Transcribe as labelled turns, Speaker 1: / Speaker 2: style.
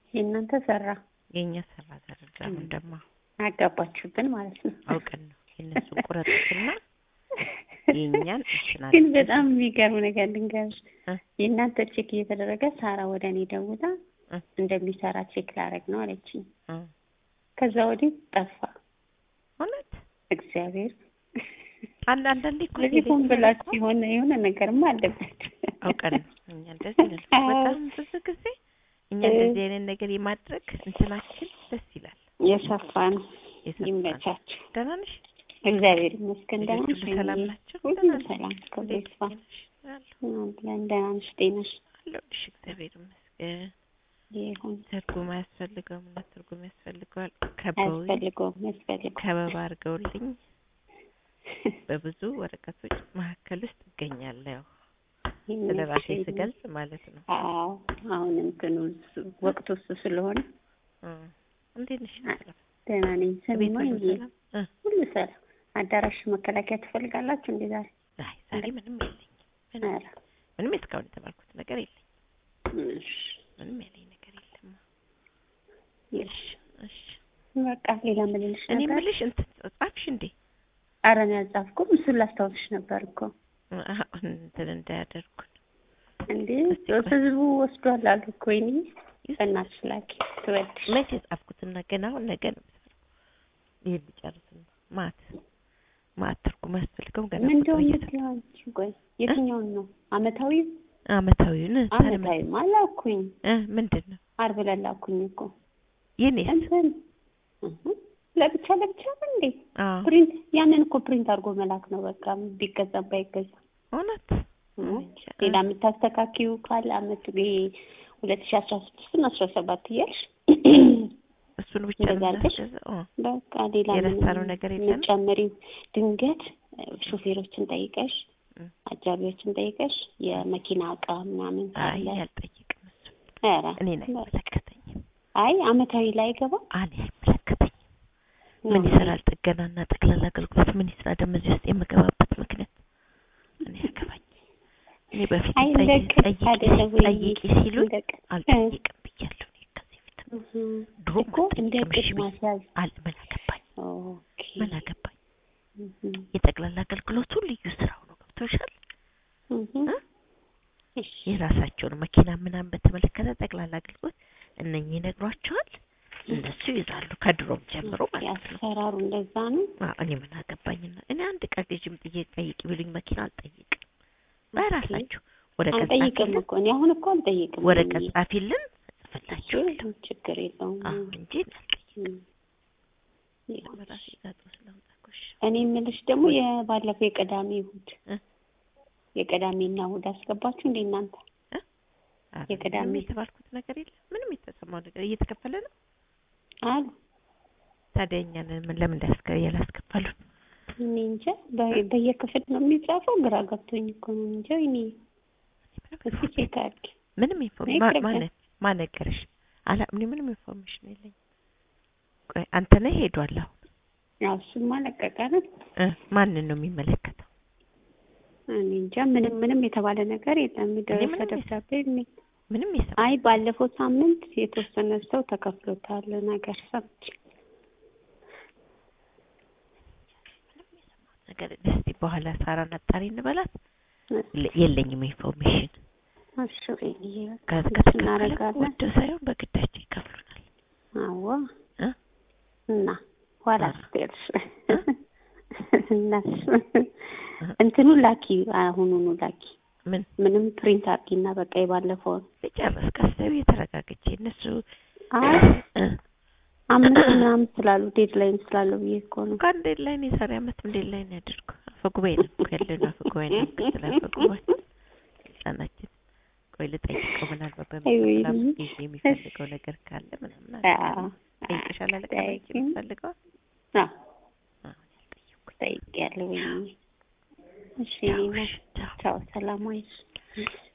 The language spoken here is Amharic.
Speaker 1: የእናንተ ሰራ
Speaker 2: የእኛ ሰራ ተረዳ። አሁን ደግሞ
Speaker 1: አጋባችሁብን ማለት ነው።
Speaker 2: አውቀን ነው የእነሱን ቁረጡትና የእኛን እንትን
Speaker 1: ግን
Speaker 2: አድርገን
Speaker 1: በጣም የሚገርም ነገር ልንገርሽ፣
Speaker 2: እ?
Speaker 1: የእናንተ ቼክ እየተደረገ ሳራ ወደ እኔ ደውላ
Speaker 2: እ?
Speaker 1: እንደሚሰራ ቼክ ላደርግ ነው አለችኝ።
Speaker 2: እ።
Speaker 1: ከዛ ወዲህ ጠፋ።
Speaker 2: እውነት
Speaker 1: እግዚአብሔር
Speaker 2: አንድ አንዳንዴ እኮ
Speaker 1: ስለዚህ ሆን
Speaker 2: ቴሌቪዥን
Speaker 1: ብላችሁ
Speaker 2: እኮ
Speaker 1: የሆነ የሆነ ነገርማ አለበት።
Speaker 2: አውቀን ነው እኛ እንደዚህ ነን እኮ በጣም ብዙ ጊዜ እኛ
Speaker 1: እ።
Speaker 2: እንደዚህ አይነት ነገር የማድረግ እንትናችን ደስ ይላል።
Speaker 1: የሰፋ ነው።
Speaker 2: የሰፋ ነው።
Speaker 1: ይመቻችሁ።
Speaker 2: ደህና ነሽ?
Speaker 1: እግዚአብሔር ይመስገን። ደህና
Speaker 2: ልጆች ሁሉ
Speaker 1: ነሽ?
Speaker 2: ሰላም ናቸው?
Speaker 1: ሁሉ
Speaker 2: ደህና ነኝ።
Speaker 1: ሰላም ክብሩ
Speaker 2: እንዴት
Speaker 1: ይስፋ።
Speaker 2: ነሽ? አለሁ
Speaker 1: አለን ደህና ነሽ? ጤናሽ
Speaker 2: አለሁልሽ። እግዚአብሔር ይመስገን።
Speaker 1: ይሁን።
Speaker 2: ትርጉም አያስፈልገውም እና ትርጉም ያስፈልገዋል። ከበውኝ
Speaker 1: አያስፈልገውም ያስፈልገው
Speaker 2: ከበባ አድርገውልኝ በብዙ ወረቀቶች መካከል ውስጥ እገኛለሁ። ያው ስለ ራሴ ስገልጽ ማለት ነው።
Speaker 1: አዎ አሁን እንትኑ እሱ- ወቅቱ እሱ ስለሆነ
Speaker 2: እ። እንዴት ነሽ?
Speaker 1: ደህና ነኝ።
Speaker 2: ቤት
Speaker 1: ስሚማ
Speaker 2: ሁሉ
Speaker 1: ይሄ
Speaker 2: ሰላም? እ።
Speaker 1: ሁሉ ሰላም። አዳራሽ መከላከያ ትፈልጋላችሁ እንዴ ዛሬ?
Speaker 2: አይ ዛሬ ምንም የለኝም። ምንም
Speaker 1: ኧረ
Speaker 2: ምንም እስካሁን የተባልኩት ነገር የለኝ።
Speaker 1: እሺ
Speaker 2: ምንም ያለኝ ነገር የለም።
Speaker 1: እሺ።
Speaker 2: እሺ
Speaker 1: በቃ ሌላ ምን ልልሽ
Speaker 2: እኔ
Speaker 1: ነበር?
Speaker 2: የምልሽ እንትን ጻፍሽ እንዴ?
Speaker 1: ኧረ እኔ አልጻፍኩም። እሱን ላስታውስሽ ነበር እኮ
Speaker 2: አሁን እንትን እንዳያደርጉን
Speaker 1: እንዴ
Speaker 2: እስቲ ቆይ።
Speaker 1: ህዝቡ ወስዷል አሉ እኮ ወይኔ በእናትሽ ላኪ ትወድሽ
Speaker 2: መቼ የጻፍኩትና ገና አሁን ነገ ነው የምሰራው። ይሄን ልጨርስ ነው። ማት ማት ትርጉም ያስፈልገው ገና
Speaker 1: ምን
Speaker 2: ቁጥር
Speaker 1: እንደው
Speaker 2: እየተ-
Speaker 1: የምትለው አንቺ? ቆይ የትኛውን ነው? አመታዊ
Speaker 2: አመታዊውን ታዲያ ምን-
Speaker 1: አመታዊ አላኩኝ።
Speaker 2: እ ምንድን ነው
Speaker 1: ዓርብ ዕለት ላኩኝ እኮ
Speaker 2: የኔስ?
Speaker 1: እንትን እህ ለብቻ ለብቻ ነው እንዴ?
Speaker 2: አዎ
Speaker 1: ፕሪንት ያንን እኮ ፕሪንት አድርጎ መላክ ነው በቃ ቢገዛም ባይገዛ
Speaker 2: እውነት
Speaker 1: እህ
Speaker 2: እንጃ።
Speaker 1: ሌላ የምታስተካኪው ካለ አመት ሁለት ሺህ አስራ ስድስትን አስራ ሰባት እያልሽ
Speaker 2: እሱን ብቻ ነው
Speaker 1: እንደዛ አድርገሽ?
Speaker 2: የምናስገዛው? ኦ፣
Speaker 1: በቃ ሌላ
Speaker 2: የረሳነው ነገር የለም?
Speaker 1: የምትጨምሪው ድንገት እ፣ ሾፌሮችን ጠይቀሽ
Speaker 2: እ።
Speaker 1: አጃቢዎችን ጠይቀሽ የመኪና እቃ ምናምን
Speaker 2: አይ
Speaker 1: ካለ
Speaker 2: አልጠይቅም። እሱ
Speaker 1: ኧረ
Speaker 2: እኔን አይመለከተኝም።
Speaker 1: አይ አመታዊ ላይ አይገባ
Speaker 2: እኔ አይመለከተኝም። ምን ይሰራል? ጥገናና ጠቅላላ አገልግሎት ምን ይስራ? ደግሞ እዚህ ውስጥ የምገባበት ምክንያት እኔ ያገባኝ። እኔ በፊት
Speaker 1: አይ እንደ
Speaker 2: ጠይቂ
Speaker 1: ቅድ
Speaker 2: ጠይቂ
Speaker 1: አይደለም ወይ
Speaker 2: ጠይቂ ሲሉኝ
Speaker 1: እንደ ቅድ
Speaker 2: አልጠይቅም ብያለሁ። እኔ ከዚህ ፊት
Speaker 1: እህ
Speaker 2: ድሮ
Speaker 1: እኮ እንደ
Speaker 2: አልጠይቅም።
Speaker 1: ቅድ
Speaker 2: እሺ ብዬ
Speaker 1: ማስያዝ
Speaker 2: አል ምን አገባኝ
Speaker 1: ኦኬ
Speaker 2: ምን አገባኝ።
Speaker 1: እህ
Speaker 2: የጠቅላላ አገልግሎቱ ልዩ ስራው ነው። ገብቶሻል?
Speaker 1: እህ
Speaker 2: እ?
Speaker 1: እሺ
Speaker 2: የራሳቸውን መኪና ምናምን በተመለከተ ጠቅላላ አገልግሎት እነኚህ ይነግሯቸዋል። እነሱ ይዛሉ ከድሮም ጀምሮ ማለት ነው።
Speaker 1: ያሰራሩ እንደዛ ነው
Speaker 2: አዎ፣ እኔ ምን አገባኝና እኔ አንድ ቀን ልጅም ጥዬ ጠይቅ ቢሉኝ መኪና አልጠይቅም። በራሳችሁ ወረቀት
Speaker 1: አልጠይቅም
Speaker 2: ጻፊልን
Speaker 1: እኮ እኔ አሁን እኮ አልጠይቅም
Speaker 2: ወረቀት ጻፊልን እጽፍላችኋለሁ
Speaker 1: ችግር ችግር የለውም
Speaker 2: አዎ እንጂ እኔ አልጠይቅም።
Speaker 1: እም። ይሁን።
Speaker 2: በራሴ ጋጥሮ ስለምጠቆሽ
Speaker 1: እኔ የምልሽ ደግሞ የባለፈው የቅዳሜ እሑድ
Speaker 2: እ?
Speaker 1: የቅዳሜና እሑድ አስገባችሁ እንዴ እናንተ?
Speaker 2: ኧረ
Speaker 1: የቅዳሜ
Speaker 2: ምንም የተባልኩት ነገር የለም። ምንም የተሰማው ነገር እየተከፈለ ነው።
Speaker 1: አሉ
Speaker 2: ታዲያ እኛን ምን ለምን እንዳያስከ ያላስከፈሉን?
Speaker 1: እኔ እንጃ በ- በየክፍል ነው የሚጻፈው። ግራ ገብቶኝ እኮ ነው እንጃ። እኔ እስኪ ቼክ አድርጊ።
Speaker 2: ምንም
Speaker 1: እኔ
Speaker 2: ኢንፎርሜሽን
Speaker 1: ቅርብ
Speaker 2: ማን
Speaker 1: ነኝ።
Speaker 2: ማን ነገረሽ? አላ እኔ ምንም ኢንፎርሜሽን የለኝም። ቆይ አንተ ነህ ሄዷል አሁን
Speaker 1: ያው እሱማ ለቀቀ ነው።
Speaker 2: እ ማንን ነው የሚመለከተው?
Speaker 1: እኔ እንጃ ምንም ምንም የተባለ ነገር የለም። የደረሰ
Speaker 2: ምንም
Speaker 1: ደብዳቤ የለም።
Speaker 2: ምንም የሰማ
Speaker 1: አይ ባለፈው ሳምንት የተወሰነ ሰው ተከፍሎታል ነገር ሰምቼ
Speaker 2: ነገር እስቲ በኋላ ሳራን አጣሪ እንበላት። ለ- የለኝም ኢንፎርሜሽን።
Speaker 1: እሺ ወይዬ በቃ
Speaker 2: ከ-
Speaker 1: እንደሱ
Speaker 2: ከተከፈለ
Speaker 1: እናደርጋለን።
Speaker 2: ወደው ሳይሆን በግዳቸው ይከፍሉናል።
Speaker 1: አዎ
Speaker 2: እ?
Speaker 1: እና ኋላ
Speaker 2: ኧረ።
Speaker 1: ስትልሽ እናስ እንትኑ ላኪ አሁኑኑ ላኪ
Speaker 2: ምን
Speaker 1: ምንም ፕሪንት አድርጊና በቃ የባለፈውን
Speaker 2: ልጨርስ ቀስተው የተረጋግቼ እነሱ
Speaker 1: አይ
Speaker 2: እ
Speaker 1: አምስት ምናምን ስላሉ ዴድላይን ስላለው ብዬ እኮ ነው።
Speaker 2: እንኳን ዴድላይን የዛሬ አመት ዴድላይን ያድርጉ። አፈጉባኤ ነው እኮ ያለነው አፈጉባኤ ነው ምክትል አፈጉባኤ ህጻናችን። ቆይ ልጠይቀው ምናልባት
Speaker 1: አይ ወይኔ።
Speaker 2: በሚቀጥለው ጊዜ የሚፈልገው ነገር ካለ ምናምን
Speaker 1: አዎ
Speaker 2: ጠይቅሻል አለቃ
Speaker 1: ጠይቂ።
Speaker 2: የሚፈልገው
Speaker 1: አዎ
Speaker 2: ያልጠየኩኝ
Speaker 1: ጠይቄያለሁ። ወይኔ እሺ
Speaker 2: ቻው፣
Speaker 1: እኔማ
Speaker 2: እሺ፣ ቻው።
Speaker 1: ቻው፣ ሰላም ዋይሽ።